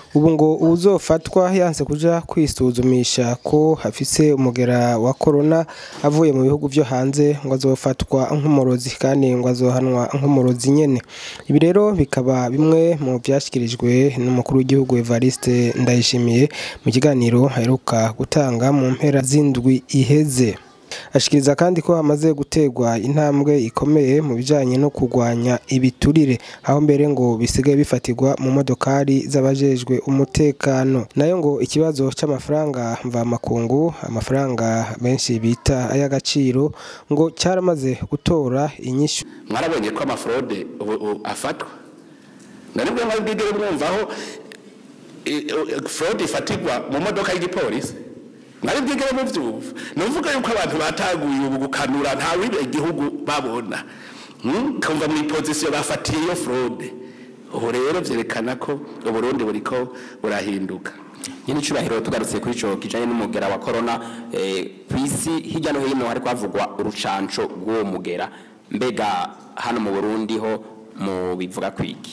ubu ngo uwuzofatwa yanse kuja kwisuzumisha ko hafise umugera wa corona avuye mu bihugu vyo hanze ngo azofatwa nk'umurozi kandi ngo azohanwa nk'umurozi nyene ibi rero bikaba bimwe mu vyashikirijwe n'umukuru w'igihugu Evariste Ndayishimiye mu kiganiro aheruka gutanga mu mpera z'indwi iheze ashikiriza kandi ko hamaze gutegwa intambwe ikomeye mu bijanye no kurwanya ibiturire aho mbere ngo bisigaye bifatirwa mu modokari z'abajejwe umutekano nayo ngo ikibazo c'amafaranga mvamakungu amafaranga benshi bita ay'agaciro ngo cyaramaze gutora inyishu mwarabonye ko amafrode ubu ubu afatwa na nibwo mwari bwigere mwumvaho frode ifatirwa mu modoka y'igipolisi mwari bwigere muvyumva ni ukuvuga yuko abantu bataguye ubu gukanura nta wibe igihugu babona Hmm? kumva mu ipozisiyo bafatiye iyo frode ubu rero vyerekana ko uburundi buriko burahinduka nyine icubahiro tugarutse kuri ico kijanye n'umugera wa corona eh, kw'isi hirya no hino hariko havugwa urucanco rw'uwo mugera mbega hano mu burundi ho mu bivuga kwiki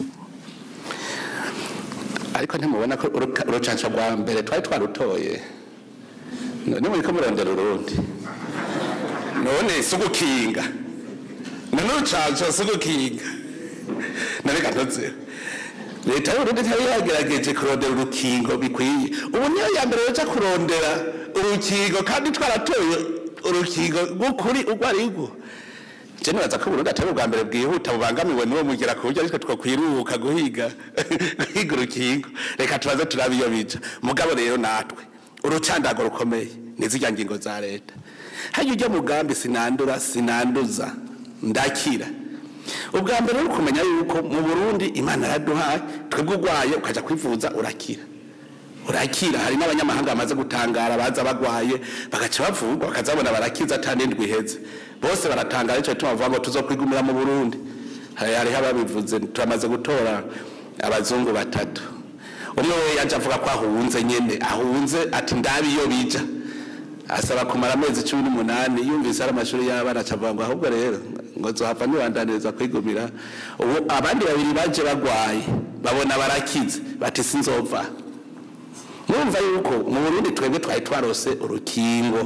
ariko ntimubona ko uruka- urucanco rwa mbere twari twarutoye none muriko murondera urundi none si ugukinga none urucanco si ugukinga none gatoze leta y'uburundi ntiyari yagerageje kurondera urukingo bikwiye ubu niyo ya mbere yoja kurondera urukingo kandi twaratoye urukingo rw'ukuri urwo ari rwo je nibaza ko uburundi atari ubwa mbere bwihuta bubangamiwe n'uwo mugera ku buryo ariko twokwiruka guhiga guhiga urukingo reka tubaze turabe iyo bija mugabo rero natwe urucandago rukomeye nizirya ngingo za leta hajya ujya mugambi sinandura sinanduza ndakira ubwa mbere ni ukumenya yuko mu burundi imana yaraduhaye twebwe urwaye ukaja kwivuza urakira urakira hari n'abanyamahanga bamaze gutangara baza bagwaye bagaca bavurwa bakazabona barakiza ata n'indwi iheze bose baratangara ico gituma bavuga ngo tuzokwigumira mu burundi hari hariho ababivuze turamaze gutora abazungu batatu umwe we yaje avuga ko ahunze nyene ahunze ati ndabi iyo bija asaba kumara amezi cumi n'umunani yumvise ari amashuri y'abana acavuga ngo ahubwo rero ngo zohava nibandaniriza kwigumira ubu abandi babiri baje bagwaye babona barakize bati sinzova murumva yuko mu burundi twebwe twari twarose urukingo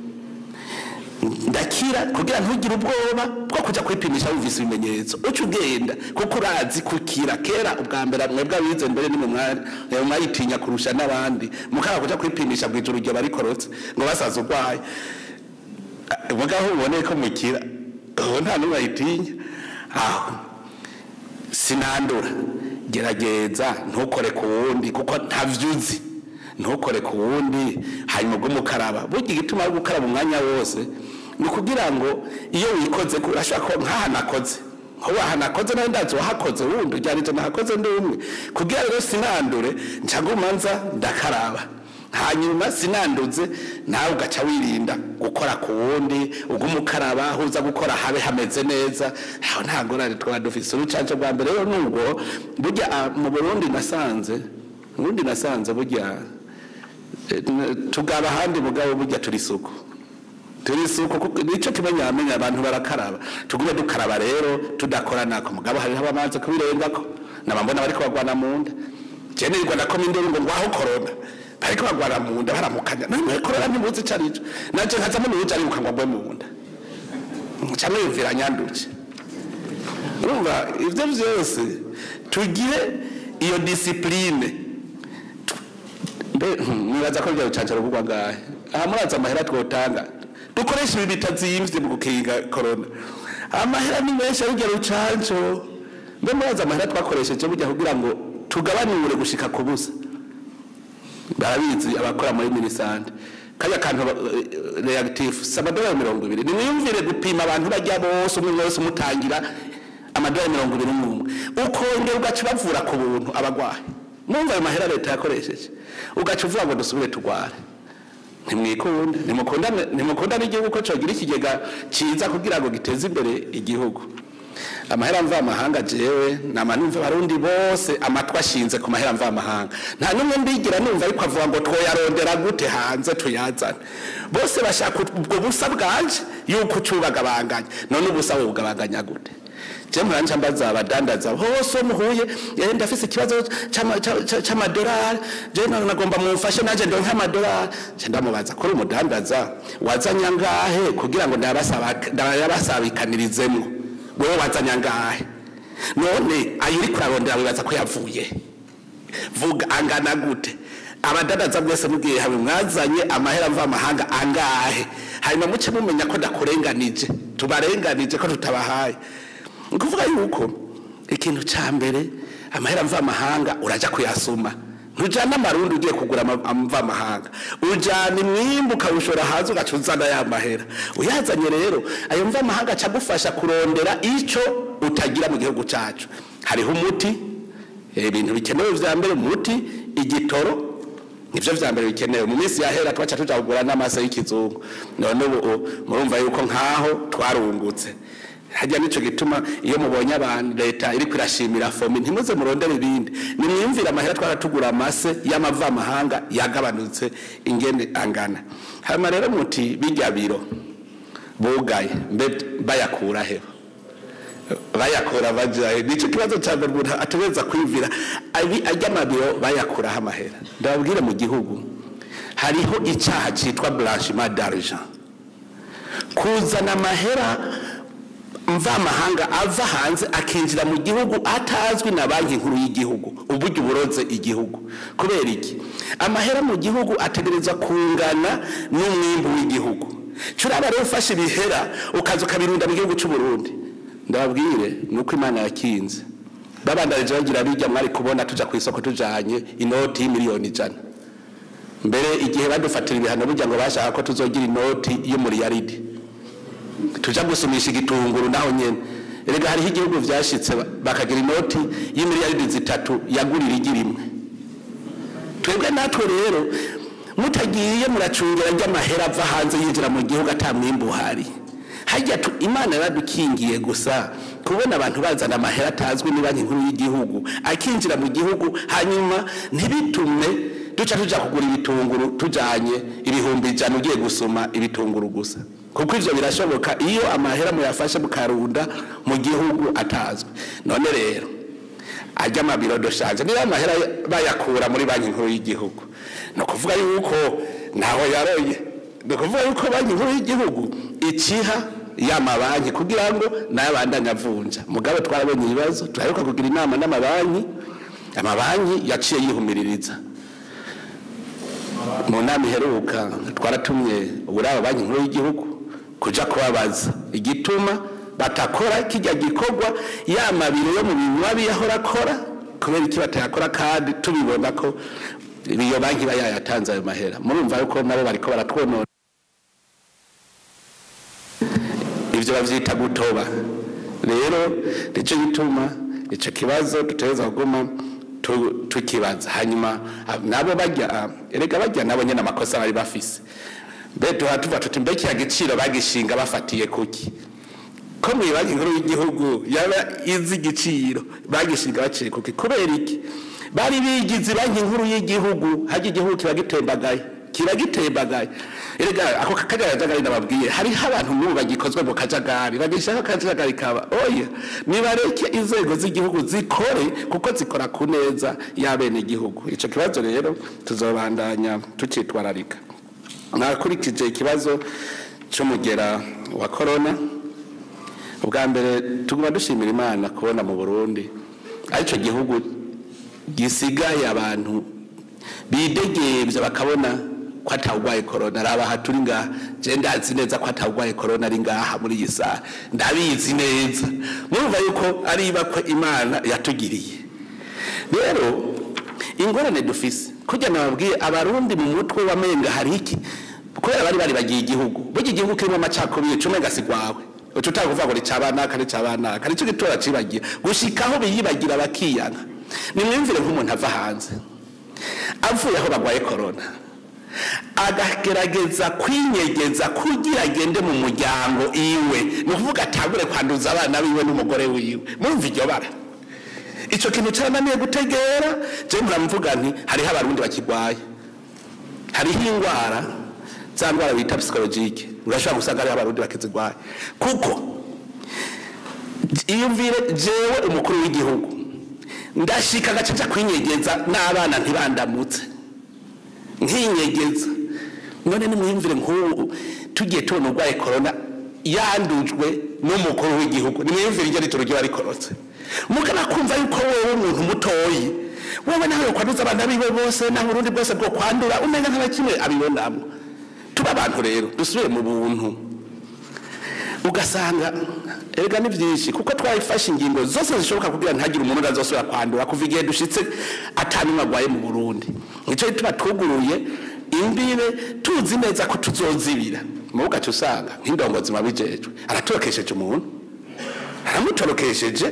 ndakira kugira ntugire ubwoba bwo kuja kwipimisha wumvise ibimenyetso uca ugenda kuko urazi kukira kera ubwa mbere mwebwe abize mbere ni mwe mwayitinya kurusha n'abandi mukaba kuja kwipimisha bw'ijoro ryo barikorotse ngo basaza urwaye mugaho ubone ko mukira ubu nta n'umwe ayitinya aho sinandura gerageza ntukore ku wundi kuko ntavyo uzi ntukore ku wundi hanyuma ubwo mukaraba burya igituma ari gukaraba umwanya wose ni ukugira ngo iyo wikoze ko urashobora kuba nk'aha nakoze nk'ubu aha nakoze nawe ndazi wahakoze wundi ujyanije nahakoze ndi umwe kugira rero sinandure nca ngumanza ndakaraba hanyuma sinanduze nawe ugaca wirinda gukora ku wundi uguma ukaraba aho uza gukora habe hameze neza aho nta ngorane twaba dufise urucanco bwa mbere rero nubwo burya ah, mu burundi nasanze mu burundi nasanze burya eh, tugaba ahandi mugabo burya turi isuku turi isuku kuko nico kimenya amenya abantu barakaraba tugume dukaraba rero tudakora nako mugabo hariho abamaze kubirengako nabambona bariko bagwana mu nda je nirirwa ndakoma induru ngo ngwaho korona bariko bagwana mu nda baramukanya namwe korona ntimuzi ico arico naje nkazamo n'uwuja aribuka ngo ngwe mu nda nca mwiyumvira nyanduke urumva ivyo vyose tugire iyo disipline mbe mwibaza ko rya rucanco ruvugwa ngahe aha murazi amahera twotanga dukoresha ibi bitazimvye mu gukinga korona amahera ni menshi arurya rucanco mbe murazi amahera twakoresheje burya kugira ngo tugabanure gushika ku busa barabizi abakora muri minisante kajya kantu eh, reactive si amadolari mirongo ibiri nimwiyumvire gupima abantu bajya bose umwe wese umutangira amadolari mirongo ibiri n'umwe ukongera ugaca ubavura ku buntu abagwayi mwumva ayo mahera leta yakoresheje ugaca uvuga ngo dusubire turware ntimwikunda nimukundane nimukundane igihugu ko cogira ikigega ciza kugira ngo giteze imbere igihugu amahera mvamahanga jewe nama numva abarundi bose amatwi ashinze ku mahera mvamahanga nta n'umwe mbigira numva ariko avuga ngo twoyarondera gute hanze tuyazane bose bashaka ubwo busa bwanje yuko ucubagabanganya none ubusa wowe bugabanganya gute je muranje mbaza abadandaza hose muhuye eh, ndafise ikibazo c'ama- ca- ca- c'amadolari je na- nagomba mumfashe naje ndonke amadolari je ndamubaza kuri umudandaza wazanye angahe kugira ngo ndayabasaba- ndayabasabikanirizemwo wewe wazanye angahe none ayo uri kurarondera wibaza ko yavuye vuga angana gute abadandaza mwese mubwiye hamwe mwazanye amahera mva amahanga angahe hanyuma muce mumenya ko ndakurenganije tubarenganije ko tutabahaye ni ukuvuga yuko ikintu ca mbere amahera mva amahanga uraja kuyasuma ntujana amarundi ugiye kugura ama- amva amahanga ujana imwimbu ukawushora hanze ugaca uzana ya mahera uyazanye rero ayo mva amahanga aca agufasha kurondera ico utagira mu gihugu cacu hariho umuti Eh, ibintu bikenewe vya mbere umuti igitoro nivyo vya mbere bikenewe mu minsi yahera twaca tuja kugura n'amase y'ikizungu none ubu ubu murumva yuko nkaho twarungutse hajya nico gituma iyo mubonye abantu leta iriko irashimira fomi ntimuze murondere ibindi nimwiyumvire amahera twaratugura amase y'amavamahanga yagabanutse ingene angana hanyuma rero muti bijya biro bugaye mbe bayakura heho bayakura bajaye nico kibazo ca mbere umuntu ategereza kwivira abi ajya amabiro bayakuraho amahera ndababwire mu gihugu hariho icaha citwa blanchiment d'argent kuzana amahera mvamahanga ava hanze akinjira mu gihugu atazwi na banki nkuru y'igihugu uburyo buroze igihugu kubera iki amahera mu gihugu ategerezwa kungana n'umwimbu w'igihugu curaba rero ufashe ibihera ukaza ukabirunda mu gihugu c'u Burundi ndababwire nuko imana yakinze babandanije bagira bijya mwari kubona tuja ku isoko tujanye inoti y'imiliyoni ijana mbere igihe badufatira ibihano burya ngo bashaka ko tuzogira inoti y'umuriyaridi tuja gusumisha igitunguru naho nyene erega hariho igihugu vyashitse bakagira inoti y'imiliyaridi zitatu yagurira igi rimwe twebwe natwe rero mutagiye muracungera ry'amahera ava hanze yinjira mu gihugu ata mwimbu uhari hajya tu- imana yaradukingiye gusa kubona abantu bazana amahera atazwi ni banki nkuru y'igihugu akinjira mu gihugu hanyuma ntibitume duca tuja kugura ibitunguru tujanye ibihumbi ijana ugiye gusoma ibitunguru gusa kuko ivyo birashoboka iyo amahera muyafashe mukarunda mu gihugu atazwi none rero ajya amabiro doshaje niyo amahera bayakura muri banki nkuru y'igihugu ni ukuvuga yuko ntaho yaroye ni ukuvuga yuko banki nkuru y'igihugu ikiha ya mabanki kugira ngo nayo abandanye avunja mugabo twarabonye ibibazo turaheruka kugira inama n'amabanki amabanki yaciye yihumiririza mu nama iheruka twaratumye uburaba banki nkuru y'igihugu kuja kubabaza igituma batakora kijya gikorwa ya mabiro yo mu binywa biyahora akora kubera iki batayakora kandi tubibona ko iyo banki iba yayatanze ayo mahera murumva yuko nabo bariko baratwonona ivyo bavyita gutoba rero nico gituma ico kibazo dutegereza kuguma tu- tukibaza hanyuma ah, nabo bajya ah, erega bajya nabo nyene amakosa bari bafise mbe tuha tuva tuti mbe kiya giciro bagishinga bafatiye kuki ko mu banki nkuru y'igihugu yaba izi igiciro bagishinga baciye kuki kubera iki bari bigize banki nkuru y'igihugu hajya igihugu kiba gitembagaye kiba gitembagaye erega ako kajagari nababwiye hariho abantu n'ubu bagikozwe mu kajagari bagishaka akajagari kaba oya nibareke inzego z'igihugu zikore kuko zikora ku neza y'abene igihugu ico kibazo rero tuzobandanya tukitwararika nakurikije ikibazo c'umugera wa korona ubwa mbere tuguma dushimira imana kubona mu burundi aricyo gihugu gisigaye abantu bidegembya bakabona ko atawugwaye korona raba aha turi ngaha je ndazi neza ko atawugwaye korona ari ngaha muri iyi saha ndabizi neza murumva yuko ari ibakwe imana yatugiriye rero ingorane dufise kujya nababwiye abarundi mu mutwe wamenga hari iki kubera bari bari bagiye igihugu burya igihugu kirimo amacakubiri cumi gasigwawe uca utanga kuvuga ngo ni cabanaka ni cabanaka nicyo gitora cibagira gushikaho biyibagira bakiyanka nimwumvire nk'umuntu ava hanze avuye aho bagwaye korona agagerageza kwinyegeza kugira agende mu muryango iwe ni ukuvuga atangure kwanduza abana biwe n'umugore wiwe murumva iryo bara ico kintu carananiye gutegera je muramvuga nti hariho abarundi bakigwaye hariho ingwara za ndwara bita psikologike urashobora gusanga hariho abarundi bakizigwaye kuko iyumvire jewe umukuru w'igihugu ndashika agacaca kwinyegeza n'abana ntibandamutse nkinyegeza none nimwiyumvire nk'ubu tugiye tubona urwaye korona yandujwe n'umukuru w'igihugu nimwiyumvire iryo ritoro ryo rikorotse mugana kumva yuko wewe umuntu mutoyi wowe nawe kwanduza abana biwe bose naho urundi bwose bwo kwandura umenya nka kimwe abibonamo tuba abantu rero dusubire mu buntu ugasanga erega ni byinshi kuko twayifashe ingingo zose zishoboka kugira ntagire umuntu azosubira kwandura kuva igihe dushitse atanumwe agwaye mu burundi nicyo gituma twuguruye imbibe tuzi neza ko tuzozibira mu gace usanga nk'indongozi mabijejwe aratorokesheje umuntu aramutorokesheje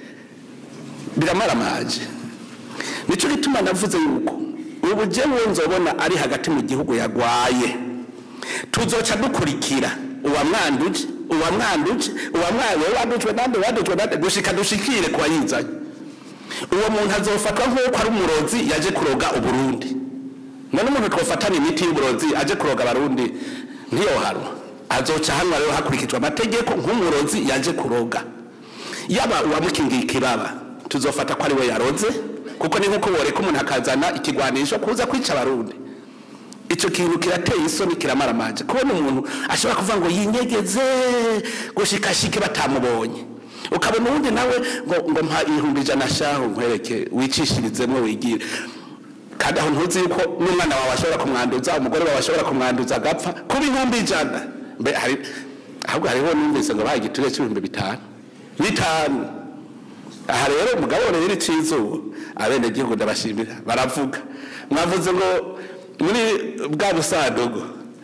biramaramaje nicyo gituma navuze yuko ubu jewe nzobona ari hagati mu gihugu yagwaye tuzoca dukurikira uwamwanduje uwamwanduje uwamwawe wadujwe nande wadujwe nande gushika dushikire kwa yizanye uwo muntu azofatwa nk'uko ari umurozi yaje kuroga uburundi none umuntu twofatana imiti y'uburozi aje kuroga abarundi ntiyohanwa azoca hanwa rero hakurikijwe amategeko nk'umurozi yaje kuroga yaba uwamukingiye ikibaba tuzofata ko ari we yaroze kuko ni nk'uko woreka umuntu akazana ikigwanisho kuza kwica abarundi icyo kintu kirateye isoni kiramaramaje kubona umuntu ashobora kuvuga ngo yinyegeze gushikashike batamubonye ukabona uwundi nawe ngo ngo mpa ibihumbi ijana shaho nkwereke wicishirizemo wigire kandi aho ntuzi yuko n'umwana wawe ashobora kumwanduza umugore wawe ashobora kumwanduza agapfa ku bihumbi ijana mbe hari ahubwo hariho numvise ngo baha igiturire cy'ibihumbi bitanu bitanu aha rero umugabo rero icizuba abenegihugu ndabashimira baravuga mwavuze ngo muri bwa busandugu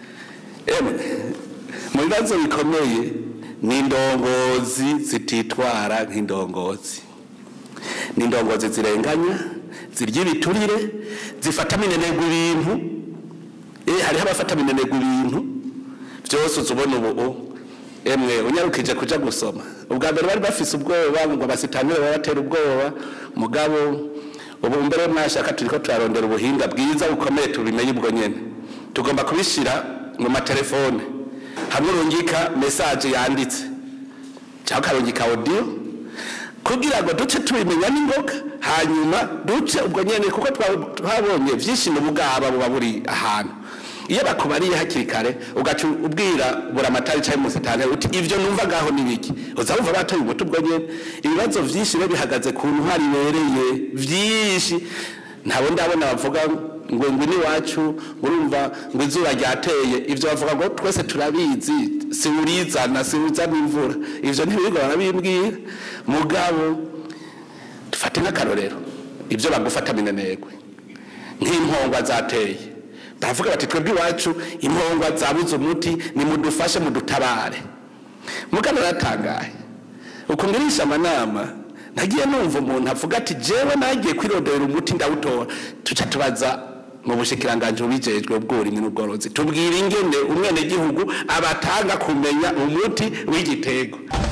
emwe mu bibazo bikomeye ni indongozi zititwara nk'indongozi ni indongozi zirenganya zirya ibiturire zifata minenegwa ibintu eh hariho abafata minenegwa ibintu byose uzubona ubu emwe unyarukije kuja gusoma ubwa mbere bari bafise ubwoba ngo abasitanire babatera ubwoba mugabo ubu mbere mwashaka turiko turarondera ubuhinga bwiza bukomeye tubimenye ubwo nyene tugomba kubishira mu matelefone hamwe urungika message yanditse cyangwa ukarungika audio kugira ngo duce tubimenya n'ingoga hanyuma duce ubwo nyene kuko twabonye vyinshi mu bugaba buba buri ahantu iyo bakubariye hakiri kare ugaca ubwira buramatari cyangwa umusitani uti ivyo numva ngaho nibiki uza wumva batoye umuti ubwo nyene ibibazo vyinshi rero bihagaze ku ntwari ibereye vyinshi ntabo ndabona bavuga ngo ngo ni wacu urumva ngo izuba ryateye ivyo bavuga ngo twese turabizi si urizana si uzana imvura ivyo ntibirirwa barabimbwira mugabo dufate nk'akarorero ivyo bagufata minenegwe nk'impongwa zateye baravuga bati twebwe iwacu impongwa zabuze umuti nimudufashe mudutabare mugana aratangaye uko ngirisha amanama nagiye numva umuntu avuga ati jewe nagiye kwirondera umuti ndawutora tuca tubaza mu bushikiranganje bubijejwe ubw'uburimyi n'ubworozi tubwira ingene umwenegihugu abatanga kumenya umuti w'igitego